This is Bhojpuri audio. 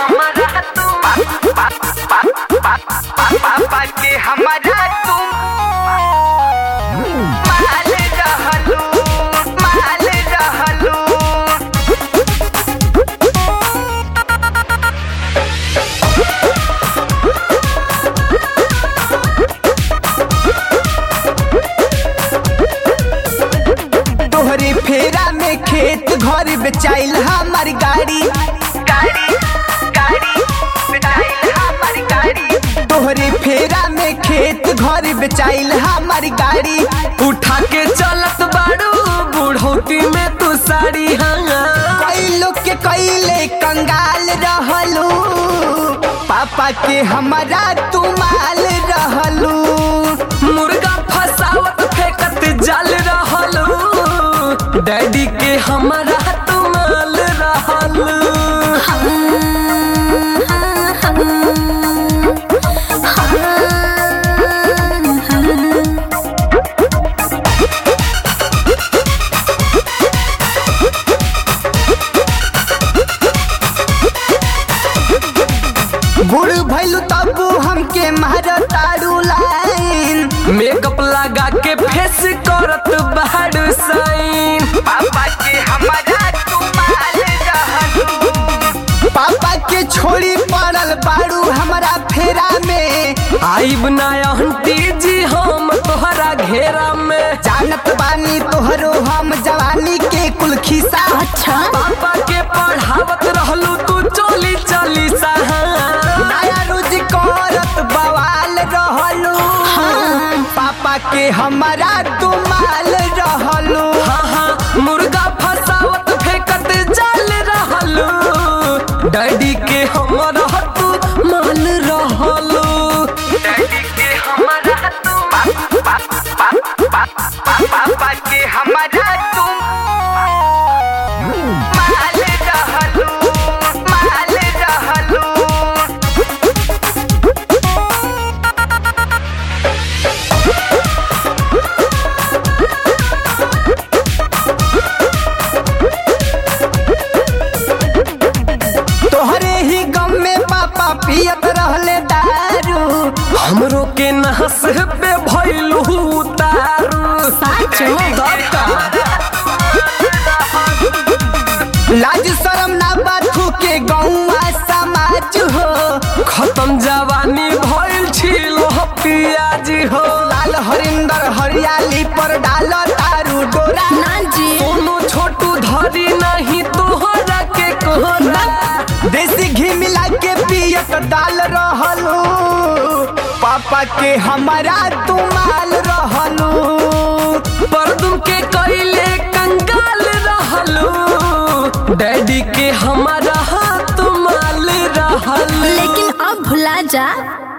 हमारा तुम पापा के हमारा तुम माल रहलू माल रहलू तोहरे फेरा में खेत घर बेचाइल हमार गाड़ी गाड़ी गाड़ी बिठाइल हमारी गाड़ी तोहरे फेरा में खेत घर बेचाइल हमार गाड़ी उठा के चलत बाड़ू बुढ़ौती में तू साड़ी हाँ कई लोग के कईले कंगाल रहलू पापा के हमारा तुमाल रहलू मुर्गा फसावत फेंकत जाल रहलू डैडी के हमारा तुमाल रहलू बूढ़ भैलू तबू हमके मारतारू लाइन मेकअप लगा के फेस करत बाड़ू साइन पापा के हमारा तुमाल रहलू पापा के छोड़ी पड़ल बाड़ू हमारा फेरा में आइब ना आंटी जी हम तोहरा घेरा में जानत बानी तोहरो हम जवानी के कुल खिसा अच्छा पापा के पढ़ावत रहलू तू चली चली सहा नया रोज करत बवाल रहलू पापा के हमारा तुमाल रहलू हाँ हाँ मुर्गा फसावत फेंकत जाल रहलू डैडी के हमारा तू माल रहलू डैडी के हमारा तुम पापा के हमारा तुम माल रहलू माल रहलू तोहरे ही गम में पापा पियत रहले दारू हमरो के नहस पे भइलू उतारू लाज शरम ना बाथू के गौवा समाज हो खत्म जवानी भइल छिलो पियाज हो लाल हरिंदर हरियाली पर डाल तारू डोरा सोनू छोटू धरी नहीं तोहरा के कोहरा देसी घी मिला के पियत डाल रहलू पापा के हमारा तुमाल रहलू पर तुम के कइले कंगाल रहलू डैडी के हमारा हाथ माल रहलू लेकिन अब भुला जा